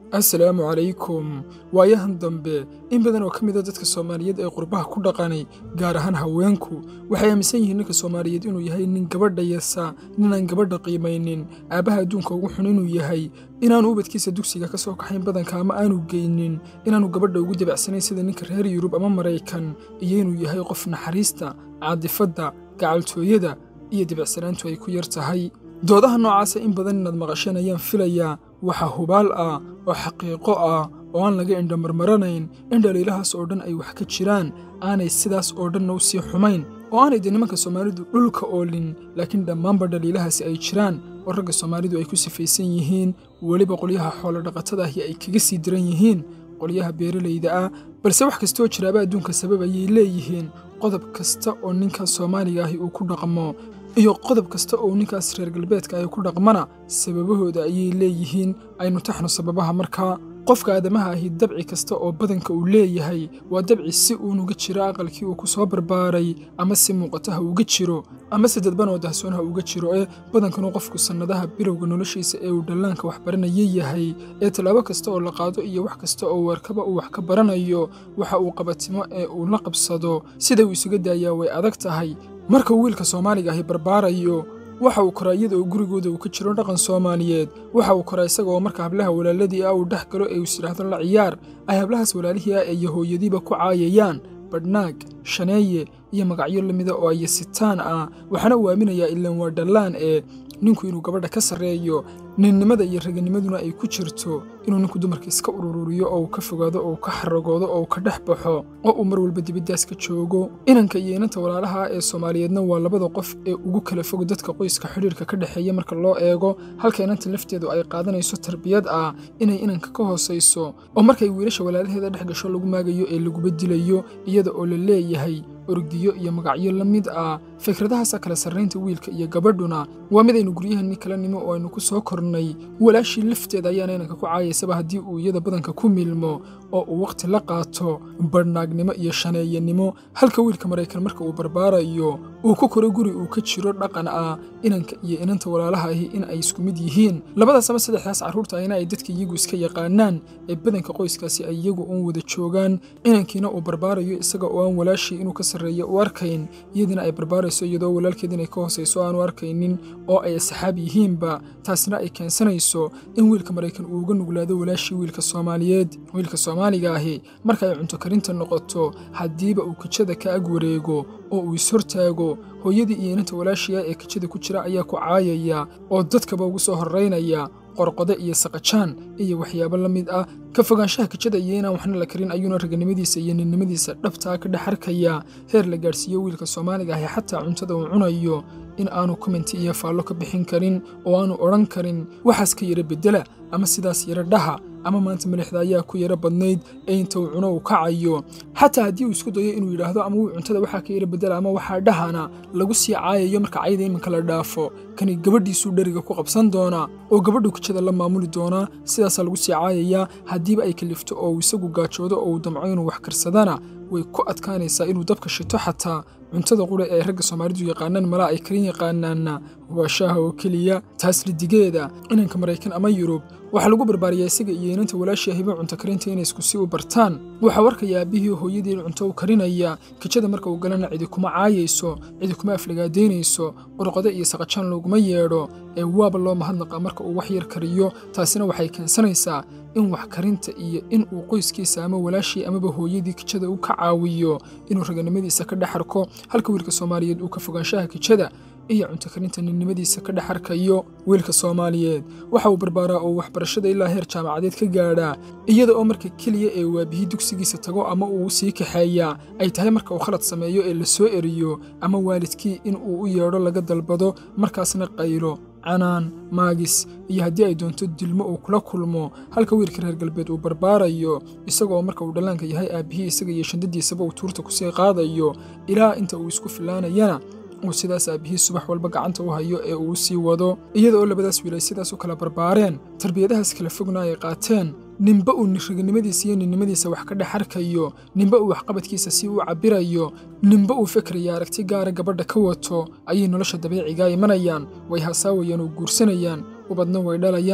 assalaamu calaykum waayahan dambe in badan oo ka mid a dadka soomaaliyeed ee qurbaha ku dhaqanay gaar ahaan haweenku waxay aaminsan yihiin ninka soomaaliyeed inuu yahay nin gabadha yasa ninaan gabadha qiimaynin aabbaha adduunka ugu xun inuu yahay inaanu ubadkiisa dugsiga ka soo kaxayn badanka ama aanu geynin inaanu gabadha ugu dabacsanayn sida ninka reer yurub ama maraykan iyo inuu yahay qof naxariista caadifadda gacaltooyada iyo dabacsanaantu ay ku yar tahay doodaha noocaasa in badan inaad maqasheen ayaan filayaa waxaa hubaal ah oo xaqiiqo ah oo aan laga indhamarmaranayn in dhaliilahaas oo dhan ay wax ka jiraan aanay sidaas oo dhanna u sii xumayn oo aanay dee nimanka soomaalidu dhulka oolin laakiin dhammaanba dhaliilahaasi ay jiraan oo ragga soomaalidu ay ku sifaysan yihiin weliba qolyaha xoolodhaqatada ahi ay kaga sii diran yihiin qolyaha beeralayda ah balse wax kastooo jiraaba adduunka sabab ayay leeyihiin qodob kasta oo ninka soomaaliga ahi uu ku dhaqmo iyo qodob kasta oo ninkaas reer galbeedka ay ku dhaqmana sababahooda ayay leeyihiin aynu taxno sababaha markaa qofka aadamaha ahi dabci kasta oo badanka uu leeyahay waa dabci si uunuga jiro aqalkii uu ku soo barbaaray ama si muuqata ha uga jiro ama si dadban oo dahsoon ha uga jiro ee badankanu qofku sannadaha bilowga noloshiisa ee uu dhallaanka wax baranaya yahay ee tallaabo kasta oo la qaado iyo wax kasta oo weerkaba uu wax ka baranayo waxa uu qabatimo ee uu la qabsado sida uu isuga daayaa way adag tahay marka uu wiilka soomaaliga ahi barbaarayo waxa uu koraa iyada oo gurigooda uu ka jiro dhaqan soomaaliyeed waxa uu koraa isaga oo marka hablaha walaaladii ah uu dhex galo ee uu isidhaahdo la ciyaar ay hablahaas walaalihii ah ee yahooyadiiba ku caayayaan badhnaag shaneeye iyo magacyo lamida oo ayasitaan ah waxaana uu aaminayaa ilaan waa dhallaan ee ninku inuu gabadha ka sarreeyo ninnimada iyo raganimaduna ay ku jirto inuu ninku dumarka iska ururiyo oo uu ka fogaado oo uu ka xaragoodo oo uu ka dhex baxo oo uu mar walba dibiddaas ka joogo inanka iyo inanta walaalaha ee soomaaliyeedna waa labada qof ee ugu kala fog dadka qoyska xidhiirka ka dhexeeya marka loo eego halka inanta lafteedu ay qaadanayso tarbiyad ah inay inanka ka hoosayso oo markay wiilasha walaalaheeda dhex gasho lagu maagayo ee laguba dilayo iyada oo la leeyahay orgiyo iyo magacyo la mid ah fikradahaasa kala sarraynta wiilka iyo gabadhuna waa mid aynu guryahanni kala nimo oo aynu ku soo kornay walaashii lafteeda ayaana inanka ku caayaysaba haddii uu iyada badanka ku milmo oo uu wakhti la qaato badhnaagnimo iyo shaneeyanimo halka wiilka maraykan marka uu barbaarayo uu ku koro guri uu ka jiro dhaqan ah inanka iyo inanta walaalaha ahi in ay isku mid yihiin labadaas ama saddexdaas carruurta ayna ay dadka iyagu iska yaqaanaan ee badanka qoyskaasi ay iyagu uun wada joogaan inankiina uu barbaarayo isaga oo aan walaashii inuu ka sarreeyo u arkayn iyadiina ay barbaarayso iyadoo walaalkeed inay ka hoosayso aanu arkaynin oo ay asxaab yihiinba taasna ay keensanayso in wiilka maraykan uu uga nuglaado walaashii wiilka soomaaliyeed wiilka soomaaliga ahi marka ay cunto karinta noqoto haddiiba uu kijada ka ag wareego oo uu ishortaago hooyadii iyo inanta walaashiya ee kijada ku jira ayaa ku caayaya oo dadkaba ugu soo horraynaya qorqode iyo saqajaan iyo waxyaabo la mid ah ka fogaanshaha kijada iyo inaan waxna la karin ayuuna raganimadiisa iyo ninnimadiisa dhabtaa ka dhex arkayaa heer la gaadhsiiyo wiilka soomaaliga ahi xataa cuntada uu cunayo in aanu komenti iyo faallo ka bixin karin oo aanu odhan karin waxaas ka yara beddela ama sidaas yara dhaha ama maanta milixda ayaa ku yara badnayd ee inta uu cuno uu kacayo xataa haddii uu isku dayo inuu yidhaahdo ama wuu cuntada waxaa ka yara beddela ama waxaa dhahana lagu sii caayayo marka cayda iminka la dhaafo kani gabadhiisuu dheriga ku qabsan doonaa oo gabadhu kijada la maamuli doonaa sidaasaa lagu sii caayayaa haddiiba ay kalifto oo uu isagu gaajoodo oo uu damco inuu wax karsadana way ku adkaanaysaa inuu dabka shito xataa cuntada qura ee ragga soomaalidu yaqaanaan malaa ay karin yaqaanaanna waa shaaha oo keliya taas lidigeeda inanka maraykan ama yurub waxaa lagu barbaariyaa isaga iyo inanta walaashii ahiba cunto karinta inay isku sii u bartaan waxaa warkaya aabbihii hooyadii cunto u karinaya kijada marka uu galana cidi kuma caayayso cidi kuma aflagaadaynayso qorqode iyo saqajaan looguma yeedho ee waaba loo mahadnaqa marka uu wax yar kariyo taasina waxay keensanaysaa in wax karinta iyo in uu qoyskiisa ama walaashii amaba hooyadii kijada u ka caawiyo inuu raganimadiisa ka dhex arko halka wiilka soomaaliyeed uu ka fogaanshaha kijada iyo cunto karinta ninnimadiisa ka dhex arkayo wiilka soomaaliyeed waxa uu barbaaraa oo waxbarashada ilaa heer jaamacadeed ka gaadhaa iyada oo marka keliya ee waabihii dugsigiisa tago ama uu sii kaxeeyaa ay tahay marka uu khalad sameeyo ee la soo eriyo ama waalidkii in uu u yeedho laga dalbado markaasna qaylo canaan maagis iyo haddii ay doonto dilmo uu kula kulmo halka wiilka reer galbeed uu barbaarayo isagoo marka uu dhallaanka yahay aabbihii isaga iyo shandadiisaba uu tuurta kusii qaadayo ilaa inta uu isku filaanayana uu sidaas aabbihii subax walba gacanta u hayo ee uu sii wado iyada oo labadaas wiil ay sidaas u kala barbaareen tarbiyadahaas kala fogna ay qaateen ninba uu raganimadiisa iyo ninnimadiisa wax ka dhex arkayo ninba uu waxqabadkiisa si u cabbirayo ninba uu fikraya aragti gaara gabadha ka wato ayay nolosha dabiicigaa imanayaan way hasaawayaan oo guursanayaan ubadna way dhalayaan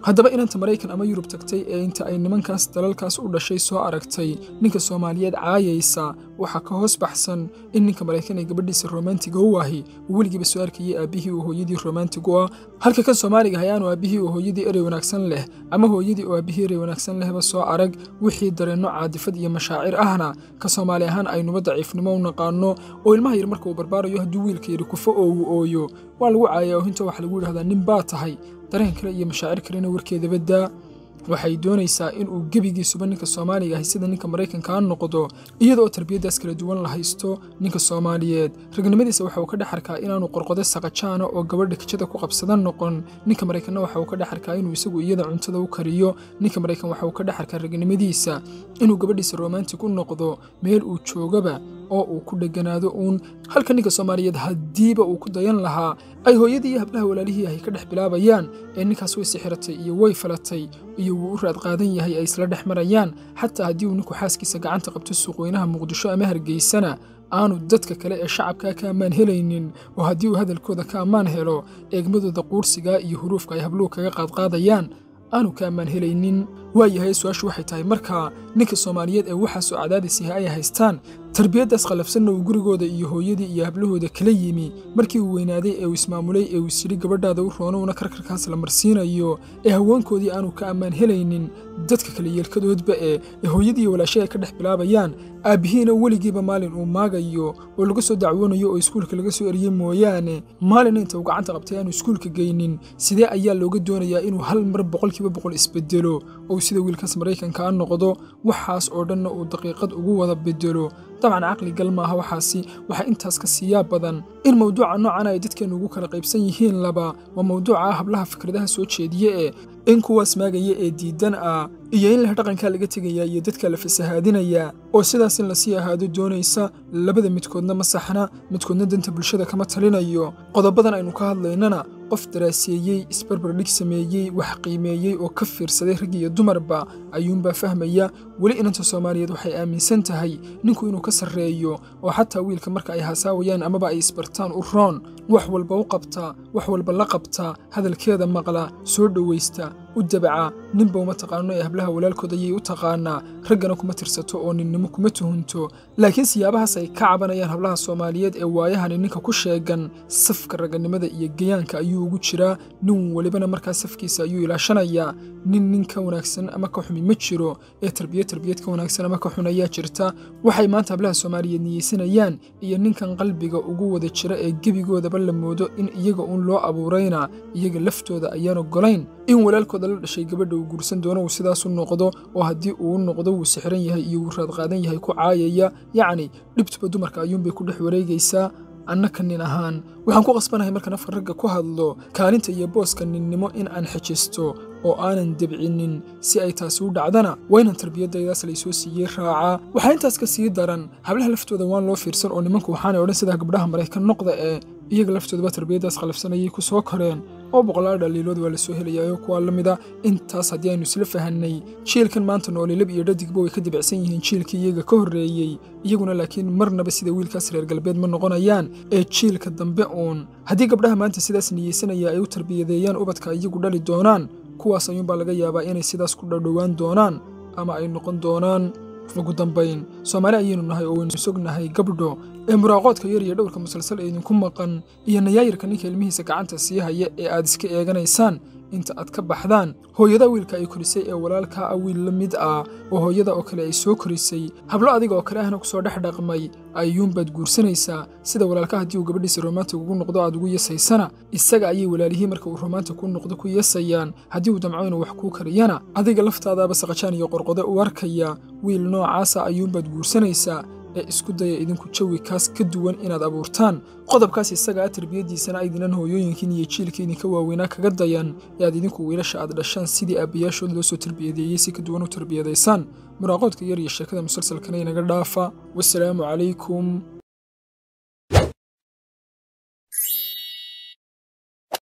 haddaba inanta maraykan ama yurub tagtay ee inta ay nimankaas dalalkaas u dhashay soo aragtay ninka soomaaliyeed caayaysa waxaa ka hoos baxsan in ninka maraykan ee gabadhiisa romantiga u ahi uu weligiiba soo arkayay aabbihii oo hooyadii romantig u ah halka kan soomaaliga hayaanu aabbihii oo hooyadii erey wanaagsan leh ama hooyadii oo aabbihii erey wanaagsan lehba soo arag wixii dareenno caadifad iyo mashaacir ahna ka soomaali ahaan aynuba daciifnimo u naqaano oo ilmaha yar marka uu barbaarayo hadduu wiilka yidhi kufo oo uu ooyo waa lagu caayaa oohinta waxaa lagu yidhahdaa nin baa tahay dareen kale iyo mashaacir kalena warkeedaba daa waxay doonaysaa in uu gebigiisuba ninka soomaaliga ahi sida ninka maraykankaa noqdo iyada oo tarbiyaddaas kala duwan la haysto ninka soomaaliyeed ragnimadiisa waxa uu ka dhex arkaa inaanu qorqodo saqajaana oo gabadha kijada ku qabsada noqon ninka maraykanna waxa uu ka dhex arkaa inuu isagu iyada cuntada u kariyo ninka maraykan waxa uu ka dhex arkaa ragnimadiisa inuu gabadhiisa romantig u noqdo meel uu joogaba oo uu ku dheganaado uun halka ninka soomaaliyeed haddiiba uu ku dayan lahaa ay hooyadii iyo hablaha walaalihii ahy ka dhex bilaabayaan ee ninkaas way sixiratay iyo way falatay iyo wuu u raad qaadan yahay ay isla dhex marayaan xataa haddii uu ninku xaaskiisa gacanta qabto suuqweynaha muqdisho ama hargeysana aanu dadka kale ee shacabkaa ka ammaan helaynin oo haddii uu hadalkooda ka ammaan helo eegmadooda quursigaa iyo huruufka ay habluhu kaga qaadqaadayaan aanu ka ammaan helaynin waayahay su-aashu waxay tahay markaa ninka soomaaliyeed ee waxaasoo cadaadisiha ay haystaan tarbiyaddaas khallafsanna uu gurigooda iyo hooyadii iyo hablahooda kala yimi markii uu weynaaday ee uu ismaamulay ee uu isyidhi gabadhaada u roonowna karkarkaas la marsiinayo ee haweenkoodii aanu ka ammaan helaynin dadka kale yeelkadoodba ee ee hooyadii iyo walaashay ay ka dhex bilaabayaan aabbihiina weligiiba maalin uu maagayo oo laga soo dacwoonayo oo iskuulka laga soo eriyey mooyaane maalin inta uu gacanta qabtay aanu iskuulka geynin sidee ayaa looga doonayaa inuu hal mar boqolkiiba boqol isbedelo oo sida wiilkaas maraykankaa noqdo waxaas oo dhanna uu daqiiqad ugu wada bedelo dabcan caqli gal maaha waxaasi waxaa intaas ka siiyaa badan in mawduuca noocan ay dadkeennu ugu kala qaybsan yihiin laba waa mawduuca ah hablaha fikradaha soo jeediye ee in kuwaas maagaya ee diidan ah iyo in leh dhaqankaa laga tegayaa iyo dadka la fasahaadinayaa oo sidaas in lasii ahaado doonaysa labada midkoodna ma saxna midkoodna danta bulshada kama talinayo qodobadan aynu ka hadlaynana qof daraaseeyey isbarbardhig sameeyey wax qiimeeyey oo ka fiirsaday rag iyo dumarba ayuunbaa fahmaya weli inanta soomaaliyeed waxay aaminsan tahay ninku inuu ka sarreeyo oo xataa wiilka marka ay hasaawayaan amaba ay isbartaan u roon wax walba u qabtaa wax walba la qabtaa hadalkeeda maqla soo dhowaysta u dabaca ninba uma taqaano ee hablaha walaalkood ayay u taqaanaa raggana kuma tirsato oo ninnimo kuma tuhunto laakiin siyaabahaas ay ka cabanayaan hablaha soomaaliyeed ee waayahani ninka ku sheegan safka raganimada iyo gayaanka ayuu ugu jiraa nin welibana markaa safkiisa ayuu ilaashanayaa nin nin ka wanaagsan ama ka xumi ma jiro ee tarbiya tarbiyad ka wanaagsan ama ka xun ayaa jirta waxay maanta hablaha soomaaliyeed niyeysanayaan iyo ninkan qalbiga ugu wada jira ee gebigoodaba la moodo in iyaga uun loo abuurayna iyaga laftooda ayaan ogolayn in walaalkooda la dhashay gabadha uu guursan doono uu sidaasu noqdo oo haddii uu noqdo wuu sixiran yahay iyo wuu raad qaadan yahay ku caayaya yacni dhibtuba dumarka ayuunbay ku dhex wareegaysaa annaka nin ahaan waxaan ku qasbanahay markaan afka ragga ku hadlo kaalinta iyo booska ninnimo in aan xejisto oo aanan debcinin si ay taasi u dhacdana waa inaan tarbiyadaydaas laysoo siiyey raacaa waxaa intaas ka sii daran hablaha laftooda waan loo fiirsan oo nimanku waxaanay odhan sidaa gabdhaha maraykan noqda ee iyaga laftoodaba tarbiyaddaas khalafsanayay ku soo koreen oo boqolaal dhaliilood waa la soo helayaayoo kuwaa la mida intaas haddii aynu isla fahannay jiilkan maanta noolilab iyo dhadigba way ka dibicsan yihiin jiilkii iyaga ka horreeyey iyaguna laakiin marnaba sida wiilkaas reer galbeed ma noqonayaan ee jiilka dambe uun haddii gabdhaha maanta sidaas niyeysanaya ay u tarbiyadeeyaan ubadka iyagu dhali doonaan kuwaas ayuunbaa laga yaabaa inay sidaas ku dhowdhowaan doonaan ama ay noqon doonaan ugu dambayn soomaali ayaynu nahay oo waynu sognahay gabdho ee muraaqoodka yar iyo dhowrka musalsal ee idinku maqan iyo nayaayirka ninka ilmihiisa gacanta sii haya ee aad iska eeganaysaan inta aad ka baxdaan hooyada wiilka ay korisay ee walaalkaa ah wiil la mid ah oo hooyada oo kale ay soo korisay hablo adiga oo kale ahna kusoo dhex dhaqmay ayuunbaad guursanaysaa sida walaalka haddii uu gabadhiisa romantig ugu noqdo aad ugu yasaysana isaga ayay walaalihii marka uu romantig ku noqdo ku yasayaan haddii uu damco inuu wax kuu kariyana adiga laftaadaaba saqajaan iyo qorqode u arkaya wiil noocaasa ayuunbaad guursanaysaa ee isku daya idinku jawi kaas ka duwan inaad abuurtaan qodobkaas isaga ah tarbiyaddiisana aydinan hooyooyinkiin iyo jiilka idinka waaweynaa kaga dayan ee aad idinku wiilasha aad dhashaan sidii aabbayaashood loo soo tarbiyadeeyey si ka duwan u tarbiyadaysaan muraaqoodka yar iyo sheekada musalsalkana inaga dhaafa wasalaamu calaykum